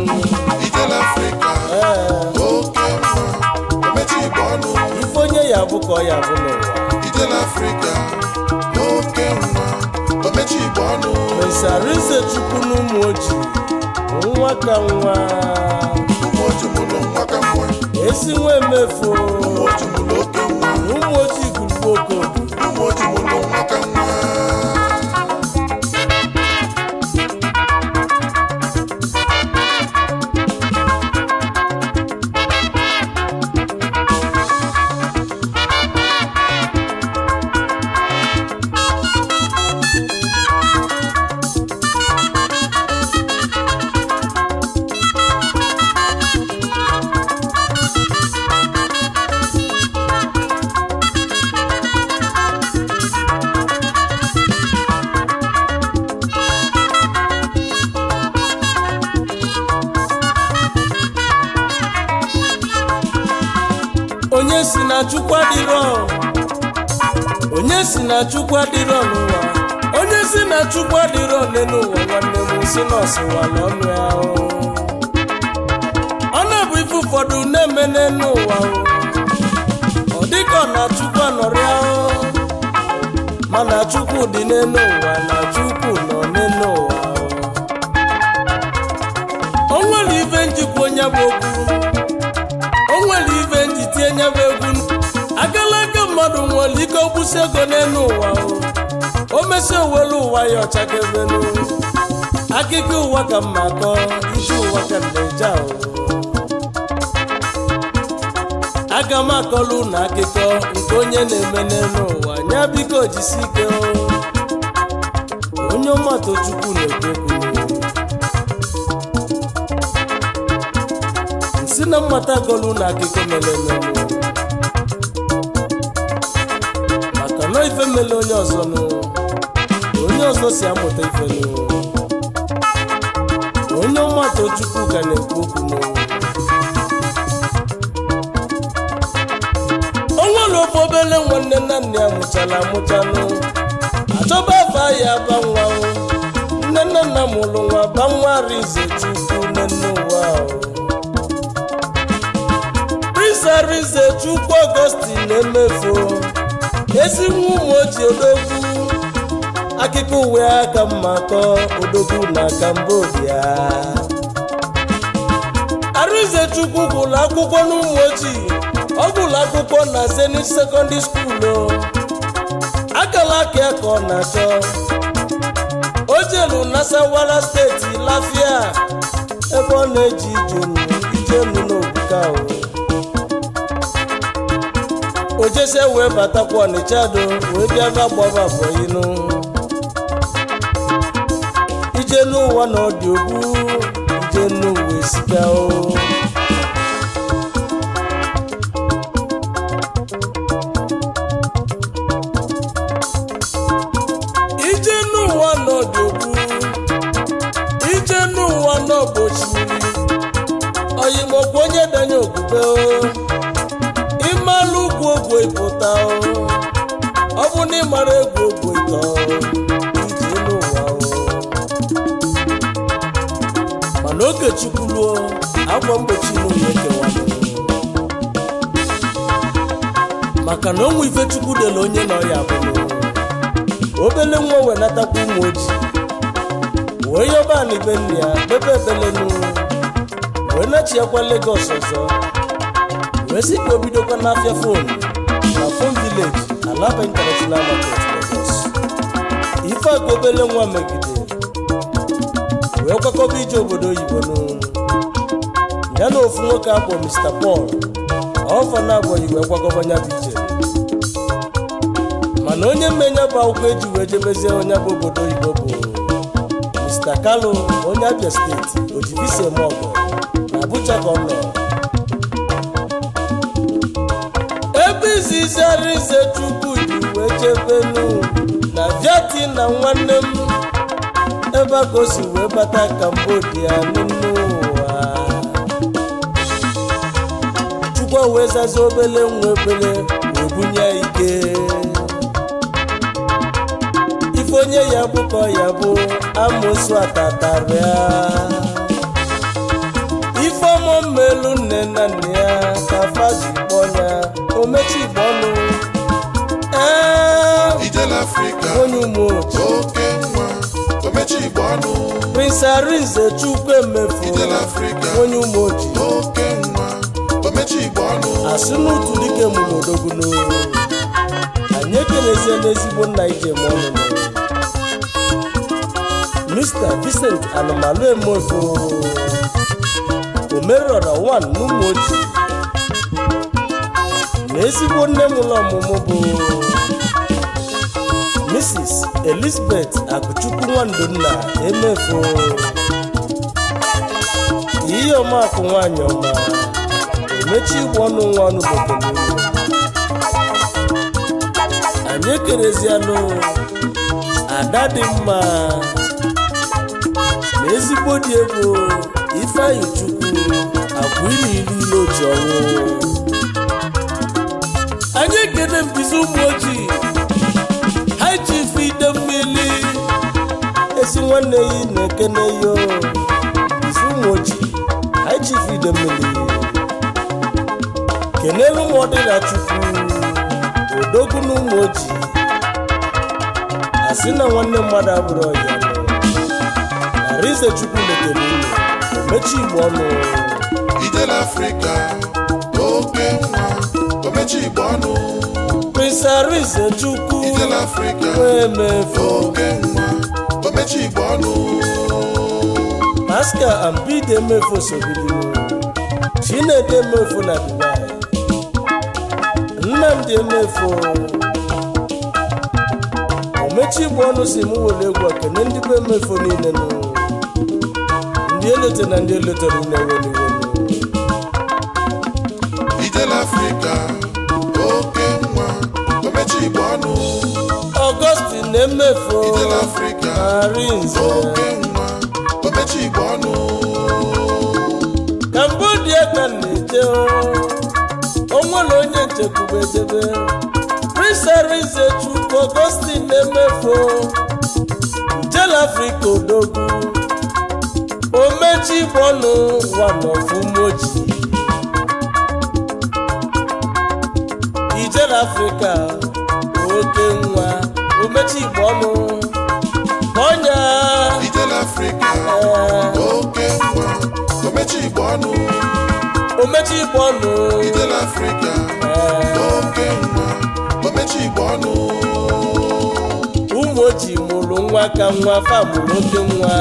ijele afrịka ee oke nwa omechi igbo ọnụ ife onye ya bụ ka ọ ya bụ n'ụwa ijele afrịka oke nwa omechi igbo ọnụ mesarize chukwu n'ụmụ ojii nwa ka nwa ụmụ ojimụlụ nwa ka nwa esi nwa emefu ụmụ ojimụlụ oke nwa na ụmụ ojii gburugburu okodo ụmụ ojimụlụ nwa ka nwa onye si na chukwu adịrọ onye si na chukwu adịrọ n'ụwa onye si na chukwu adịrọ ole n'ụwa nwanne m si na ọsịwala ọnụ ya o. ọ na-bụ ife ụfọdụ na-eme n'ụwa ọ dịka ọ na chukwu anọrịa o. mana chukwu dị n'elu ụwa na chukwu nọ n'elu ụwa o. o nwere ife njikwa onye bụ okwu o nwere ife nji tie nyebe egwu agala aka mmadụ nwere ike okwụsị ego n'elu ụwa o o mesi owelu ụwa ya ọchakebelu akụkọ ụwa ka mma kọọ ije ụwa ka ndeje ahụ aga m akọlụ na akụkọ nke onye na-eme n'elu ụwa nya biko jisi ike o onye ọmatụ chukwu na-ekwu si na mmata golu na akụkọ mere eme maka na ife mere onye ọzọ nụ onye ọzọ si amụta ife nụ onye ọmata chukwu ga na-ekwu okwu nụ o nwere ofe obele nwanne nna nna ya mụchara amụchanụ achọba afa ya aba nwa o. nne nna nna mụrụ nwa ba nwa rize chukwu nne nne ụwa o. Prince Arinze Chukwu Augustine na-emefu ezi nwa ụmụ ochie odogwu akụkọ uwe aka mma kọọ odogwu na Cambodia Arinze Chukwu gụrụ akwụkwọ n'ụmụ ojii ọ gụrụ akwụkwọ na Zenith Secondary School o akala aka ya ka ọ na-achọ o jelu Nasarawa steeti Lafia ebe ọ na-eji ijenu ijenu n'obuka o ojese wee batakwa ọnịcha do wee bịa ga gbaba bọyinu ije n'ụwa na ọdị ogbu ije n'ụwa esika o ije n'ụwa na ọdị ogbu ije n'ụwa na ọgbochimiri oyimokwu onye danye okwukwe o ịmalụ ugwu ogwe ịpụta o ọ bụ na ịmara egwu ogwe ịtọ ije n'ụwa o mana oge chukwu ruo akwa mgbochi n'ụwa ekewanụ maka na onwe ife chukwu dere onye nọ ya bụrụ obele nwa wenatakwa ụmụ ojii wee yọba na ibe nne ya bebe ebelenu wee nachiakwa Lagos ọzọ wee sị ka o bidokwa n'afịa fon na fon village alaba international market Lagos ife a ka obele nwa megide wee kwakọba ije obodo oyibo nụ ya na ofu nwoke akpọ Mr. Paul ọfa na abụghị wee kwakọba nya bụ ije mana onye mmenya bụ akwụkwọ eji wee jebezie onye bụ obodo oyibo bụ Mr. Kalu onye Abia steeti ojibisi eme ọgọ na Abuja ka ọ nọ ebe izizi Arinze Chukwu ji wee jebenu na Vietnam nwanne m ebe a ka o si wee bata Cambodia n'ime ụwa Chukwu wee zazi obele nwa obele wee bunye ya ike ife onye ya bụ ka ọ ya bụ amosu atatarịa omelu nne na nna ya ka faji kpọọ ya omechigbo ọnụ ee ijele afrịka onye ụmụ otu oke nwa omechi igbo ọnụ prince arinze chukwu emefu ijele afrịka onye ụmụ oji oke nwa omechi igbo ọnụ asị n'otu dike mụrụ odogwuno anyị ekelezie n'ezigbo nna ije m ọnụnụ mr vincent anụmalụ emefo omerọra 1 n'ụmụ oji na ezigbo nne m ụlọ ọmụmụ bụ mrs elizabeth akụchukwu nwandonna emefo ihe ọmakụ nwanyị ọma emechi igbo ọnụ nwa ọnụ bekele anyị ekerezianụ ada dị mma na ezigbo dị egwu ifeanyị chukwu agwa ili ili ile oji ọnwụ anyị ekene mbizi ụmụ ojii ha ji ife ide mmiri esi nwanne yi na-ekene yo mbizi ụmụ ojii ha ji ife ide mmiri kenelu m ọdịna chukwu odogwu na ụmụ ojii asị na nwanne mmadụ abụrụ ọya arize chukwu letere unu omechi igbo ọnụ ijele afrịka oke nwa omechi igbo ọnụ prince arize chukwu ijele afrịka emefu oke nwa omechi igbo ọnụ pascal ambide emefu sobilinu chinedu emefu na dubai nnamdi emefu omechi igbo ọnụ si m were egwu ekene ndị bụ emefu niile nụ ndị elote na ndị elotere unu eweliwelu ijele afrịka oke nwa omechi igbo ọnụ ọgọstin emefu ijele afrịka arinze oke nwa omechi igbo ọnụ kambodia ka m na-eje onwere onye nchekwube ejebe prince arinze chukwu ọgọstin emefu njel afrịka odogwu omechi bọnụ wanọfụmoji ijel afrịka oke nwa omechi bọnụ ọnya ijele afrịka ee, oke nwa omechi igbo ọnụ omechi bọnụ ijele afrịka oke nwa omechi igbo ọnụ ụmụ ojii mụrụ nwa ka nwa fa mụrụ oke nwa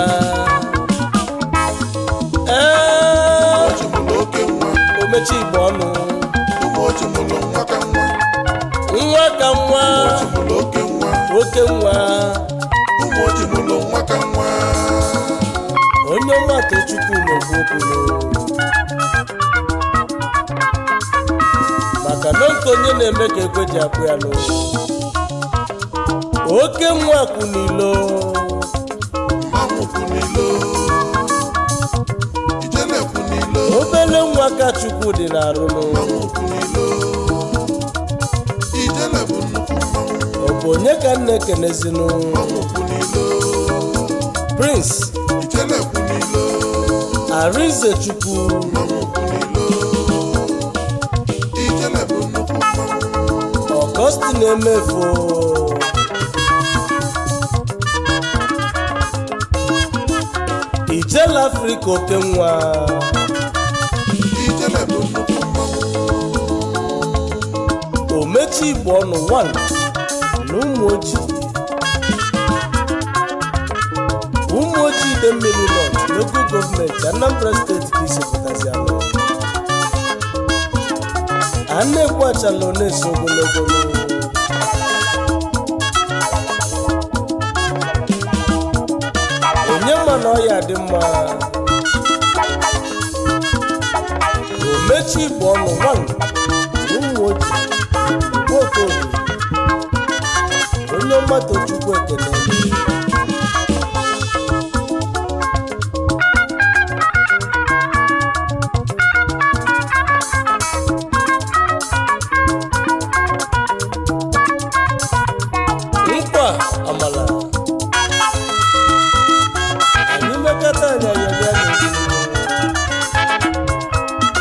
ee oji mụrụ oke nwa omechi igbo ọnụ ụmụ oji mụrụ nwa ka nwa nwa ka nwa oji mụrụ oke nwa oke nwa ụmụ oji mụrụ nwa ka nwa onye ọma tochukwu na-ekwu okwu maka na nke onye na-eme ka ekwe ji akpụ ya n'ụlọ oke nwa kwụ n'ilo mmanwụ kwụ n'ilo ijele kwụ n'ilo obele nwa ka chukwu dị n'arụnụ mmanwụ kwụ n'ilo ijele bụ nnukwu mmanwụ ọ bụ onye ka nna ekenezinụ mmanwụ kwụ n'ilo prince ijele kwụ n'ilo arinze chukwu mmanwụ kwụ n'ilo ijele bụ nnukwu mmanwụ ọgọstin emefu ijela afrịka oke nwa ijele bụ nnukwu mmanwụ omechi igbo ọnụ 1 na ụmụ ojii ụmụ ojii ide mmiri nọt lokal gọọmenti anambra steeti ka isepụtazi anọ a na-ekwu achala ọ na-eso ogologo n'ụwa. onye ma na ọya dị mma omechi igbo ọnụ 1 na ụmụ ojii nwokodo onye mmadụ chukwu ekele nkwa amala anyị mekọta anyị ayọbịa n'ezinụlọ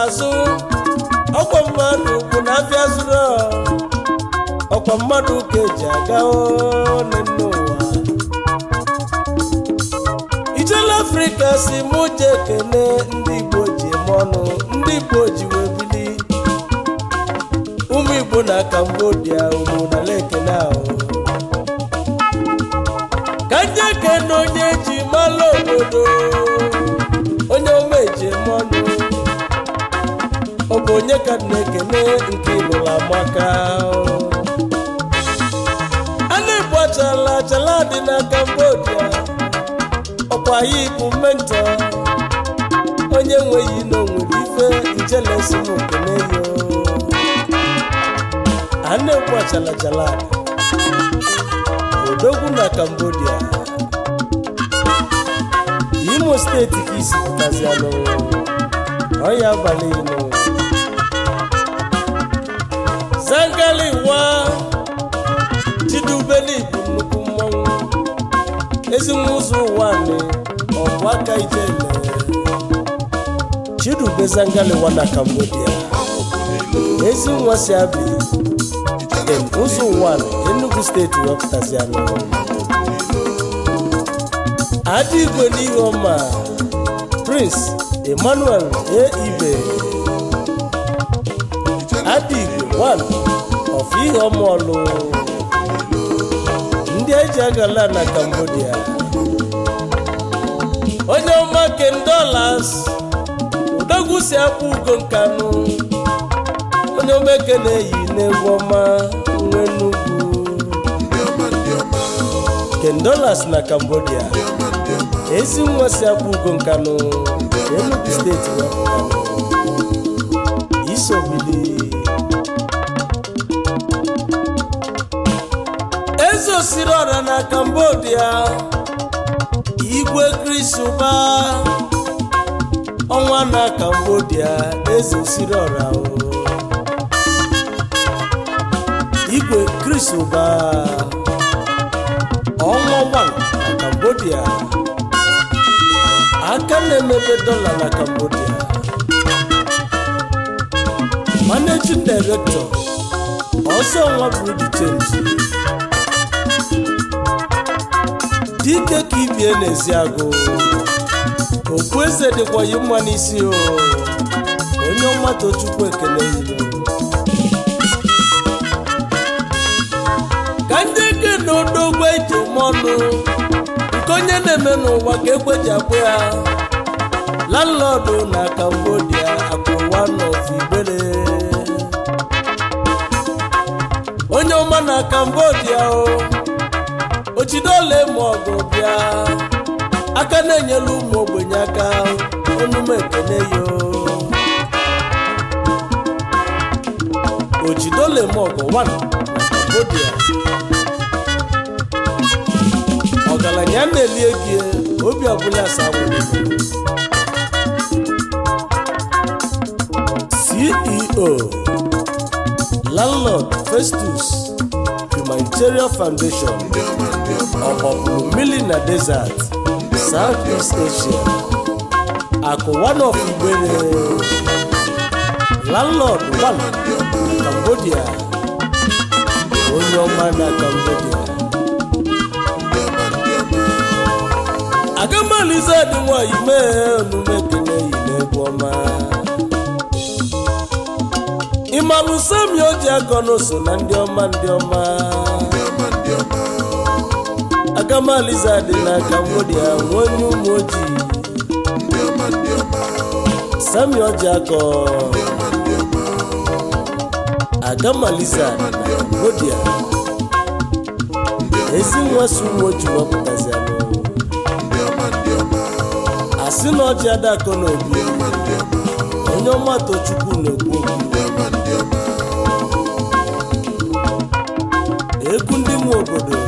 azụ ọkwa mmadụ bụ na afịa zụrụ ọkwa mmadụ ka eji aga one n'ụwa ijele afrịka si mụ je ekene ndị igbo ji eme ọnụ ndị igbo ji wee bili ụmụ igbo na kambodia ụmụ na lekene ahụ ka ndị ekene onye ji malụ obodo onye ome ji eme ọnụ ọ bụ onye ka na-ekene nke ịlụrụ amaka a na-egbu achala achala dị na kambodia ọkwa ya bụ mentọ onye nweghị na onwere ife ijelesi m okene yo a na-egbu achala achala odogwu na kambodia imo steeti ka isi pụtazianụ ọya abalị ino zangali wa chidubeli bụ nnukwu mmọnwụ ezinwa ụzọ ụwa nị ọbụ aka ijele chidube zangali wa na cambodia ezi nwa si abi em ụzọ ụwa nị enugu steeti wepụtazianụ adị igwe n'ihe ọma prince emmanuel e ibe adị igwe one of ihe ọma ọlụ ndị eji agala na cambodia onye ọma ken dollars udogwu si akpụ ugo nkanụ onye omeke na-eyi n'egwu ọma nwe nnukwu ndị ọma ndị ọma ken dollars na cambodia ndị ọma ndị ọma ezi nwa si akpụ ugo nkanụ enugu steeti wepụtanụ isobili eze osiri ọra na cambodia igwe krisuba ọnwa na cambodia eze osiri ọra o igwe krisuba ọnwa wan na cambodia aka na-emebe dọla na cambodia managing director ọsọ nwa bụrụ chenji dike ka ibie n'ezi agụ okpu eze dịkwa yi mma n'isi o onye ọma tochukwu ekele yiri ka ndị eke na odogwu eji eme ọnụ nke onye na-eme n'ụwa ka ekwe ji akpụ ya landlọdụ na cambodia akwụwa n'ofigbere onye ọma na cambodia o ochidole ma ọgụ bịa aka na-enyelu ụmụ ogbenye aka onume ekene yo ochidole ma ọgụ 1 na cambodia ọgaranya na-eli egi obi ọbụla asanwere ceo landlord festus humanitarian foundation ndị ọma ndị ọma ọgbọpụrụ mmiri na desert south east asia akụ one of igbere landlord one na cambodia onye ọma na cambodia ndị ọma ndị ọma agamalize dị nwanyị mee omume ekele yi n'egwu ọma ịmalụ sami oji akọ n'oso na ndị ọma ndị ọma ndị ọma ndị ọma agamalize dị na cambodia nwe onye ụmụ ojii ndị ọma ndị ọma sami oji akọ ndị ọma ndị ọma agamalize na cambodia ezi nwa si ụmụ ojii wepụtazianụ ndị ọma ndị ọma asị na ọjị adakọ n'obi ndị ọma ndị ọma onye ọma tochukwu na-ekwu okwu ndị ọma ndị ọma egwu ndị nwe obodo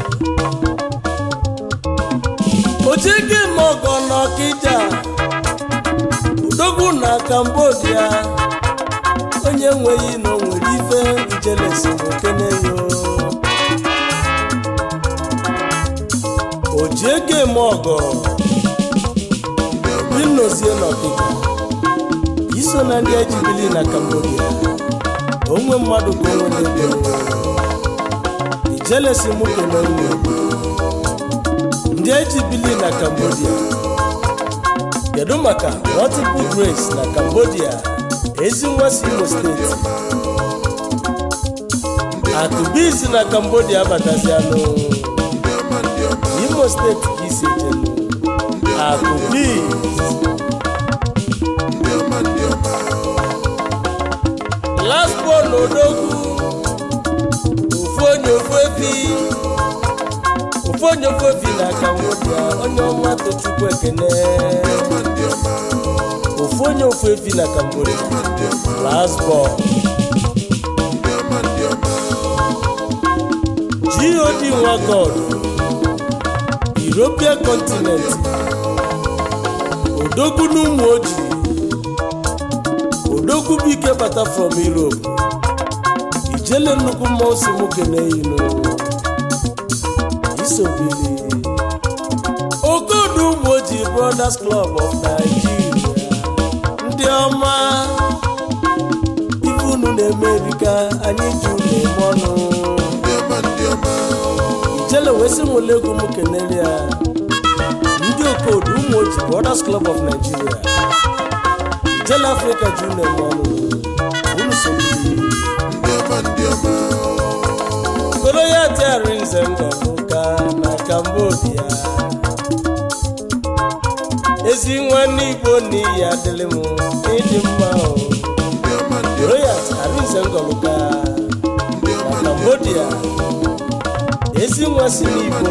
ojigi mọgọ n'ọkịja udogwu na cambodia onye nweghị na o nwere ife ijelesi okeneyo ojiege mọgọ ndị ọma binozie n'ọkịja iso na ndị ejibili na cambodia onwe mmadụ ka onwe na-ego ijelesi mụ kene unu ndị ejibili na cambodia kedu maka multiple grace na cambodia ezi nwa si imo steeti akụbizi na cambodia abatazianụ ndị ọma ndị ọma imo steeti ka isi ejenu akụbiz ndị ọma ndị ọma laspo na odogwu ofu onye ofu efi ofu onye ofu efi na cambodia onye ọma tochukwu ekene ndị ọma ndị ọma ofu onye ofu efi na cambodia ndị ọma laspo ndị ọma ndị ọma god nwa god european continent odogwu n'ụmụ ojii odogwu bụ ike bata from europe ijele nnukwu mmụọ si nwoke na-eyinu isobili okodu ụmụ ojii brothers club of nigeria ndị ọma ife unu na-emerika anyị ji unu eme ọnụ ndị ọma ndị ọma ijele wee sị nwere egwu m kenere ya ndị okodu ụmụ ojii brothers club of nigeria ijele afrịka ji unu eme ọnụ unu sobili ndị ọma ndị ọma koro ya tiari nze ngọnụka na cambodia ezi nwanne igbo n'iyi adịlị m ịdị mma o ndị ọma ndị koro ọma ya tiari nze ngọnụka ndị ọma na cambodia ezi nwa si n'igbo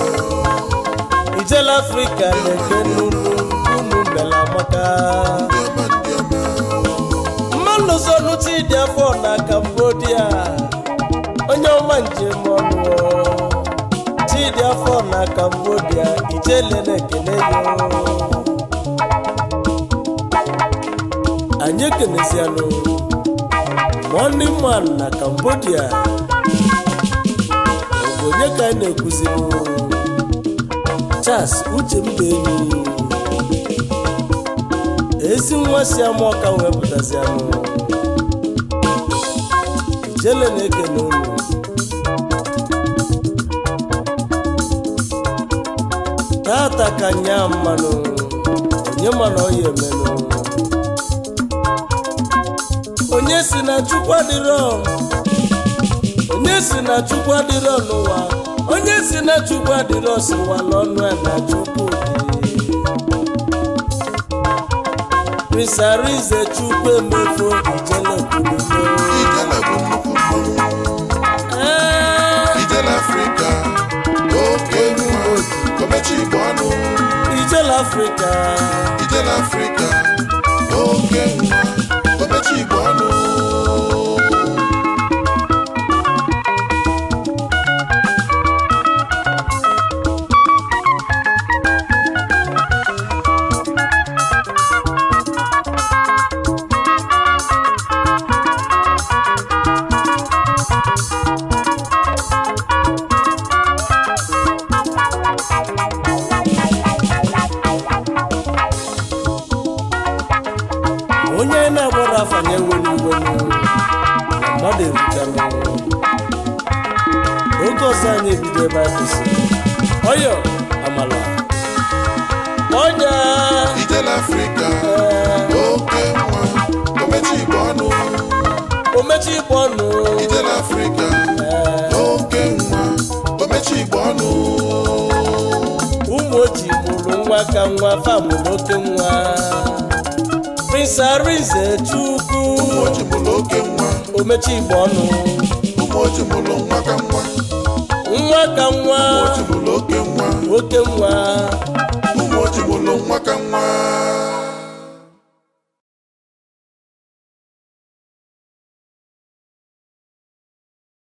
ijele afrịka na-eke nnunu unu mela amaka ndị ọma ndị ọma mmanụ zonu chidi afọ na cambodia onye ọma njem ọnụ chidi afọ na cambodia ijele na-ekele ya anyị ekenezianụ morning man na cambodia ọ bụ onye ka anyị na-ekwuziri charles uche mba enyi ezi nwa si ama ọka wee pụtazianụ ijele na-ekene unu tata ka nya mmanụ onye mana ọ ya emenụ onye si na chukwu adịrọ onye si na chukwu adịrọ n'ụwa onye si na chukwu adịrọ siwa n'ọnụ ya na chukwu dị Prince Arinze chukwu emefo ijele kwurugo ijele bụ nnukwu mmanwụ Ee, ijele afrịka oke nwa komechi igbo ọnụ ijele afrịka ijele afrịka oke nwa komechi igbo ọnụ onye na-agbara afa ya enwere iwe nụ, na mmadụ eruchanụ oge ọzọ anyị ebido ebe anyị kwụsịrị ọyọ amala ọnya ijele afrịka ee, oke nwa komechi igbo ọnụ omechi igbo ọnụ ijele afrịka ee, oke nwa komechi igbo ọnụ ụmụ ojii mụrụ nwa ka nwa fa mụrụ oke nwa Prince Arinze chukwu ụmụ oji mụrụ oke nwa omechi igbo ọnụ ụmụ oji mụrụ nwa ka nwa nwa ka nwa ụmụ oji mụrụ oke nwa oke nwa ụmụ oji mụrụ nwa ka nwa